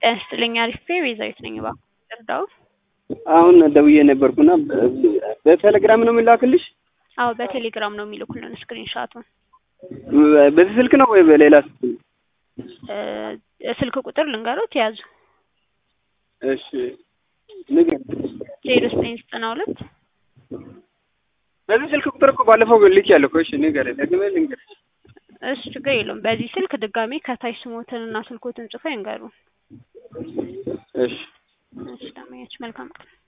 ጤና ይስጥልኝ አሪፍ ቤዛዊት ነኝ እባክዎ ይርዳው አሁን ደውዬ ነበርኩና በቴሌግራም ነው የሚላክልሽ? አዎ በቴሌግራም ነው የሚልኩልን ስክሪን ሻቱን በዚህ ስልክ ነው ወይ በሌላ ስልክ ነው? እ ስልክ ቁጥር ልንገሮት ያዙ እሺ ንገሪኝ። ዜሮ ዘጠኝ ዘጠና ሁለት በዚህ ስልክ ቁጥር እኮ ባለፈው ልኬያለሁ እኮ። እሺ ንገሪኝ፣ ደግሜ ልንገርሽ። እሺ ችግር የለውም። በዚህ ስልክ ድጋሜ ከታች ስሞትንና ስልኮትን ጽፈው ይንገሩን። እሺ እሺ ደንበኛችን መልካም ቀን